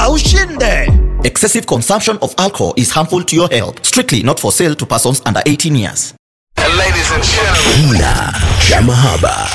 na ushinde. Excessive consumption of alcohol is harmful to your health. Strictly not for sale to persons under 18 years. Kina cha mahaba.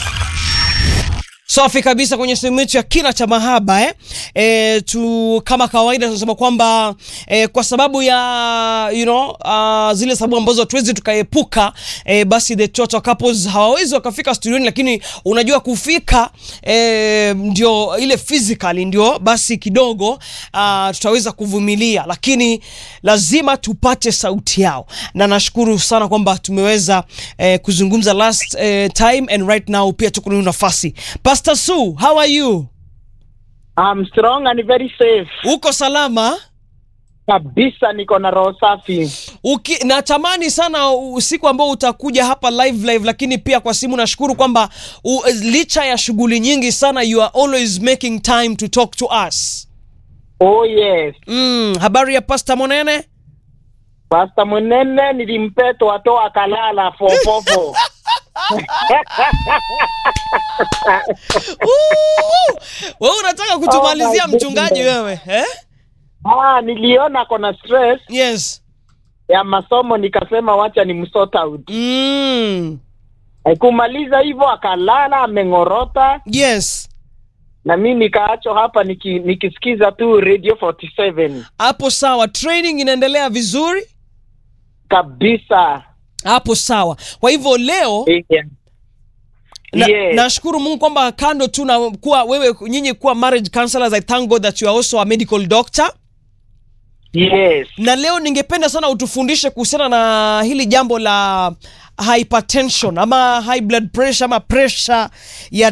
Safi kabisa kwenye sehemu yetu ya kina cha mahaba eh? E, tu kama kawaida tunasema kwamba e, kwa sababu ya you know, uh, zile sababu ambazo hatuwezi tukaepuka e, basi the total couples hawawezi wakafika studioni, lakini unajua kufika e, ndio ile physically ndio basi kidogo uh, tutaweza kuvumilia, lakini lazima tupate sauti yao, na nashukuru sana kwamba tumeweza eh, kuzungumza last eh, time and right now pia tuko na nafasi. Pastor Su, how are you? I'm strong and very safe. Uko salama? Kabisa niko na roho safi. Uki, natamani sana usiku ambao utakuja hapa live live, lakini pia kwa simu. Nashukuru kwamba u- licha ya shughuli nyingi sana, you are always making time to talk to us. Oh yes. Mm, habari ya Pastor Monene? Pasta Munene nilimpeto ato akalala fofofo. Ooh, wewe unataka kutumalizia Oh my mchungaji goodness. wewe eh? ah, niliona kona stress Yes. ya masomo nikasema wacha ni msort out. Mm, Kumaliza hivyo akalala ameng'orota yes. na mi nikaacho hapa niki, nikisikiza tu Radio 47 Hapo sawa, training inaendelea vizuri kabisa. hapo sawa. Kwa hivyo leo Yeah. na, Yes. nashukuru Mungu kwamba kando tu na kuwa wewe nyinyi kuwa marriage counselors, I thank God that you are also a medical doctor. Yes. Na leo ningependa sana utufundishe kuhusiana na hili jambo la hypertension ama high blood pressure ama pressure ya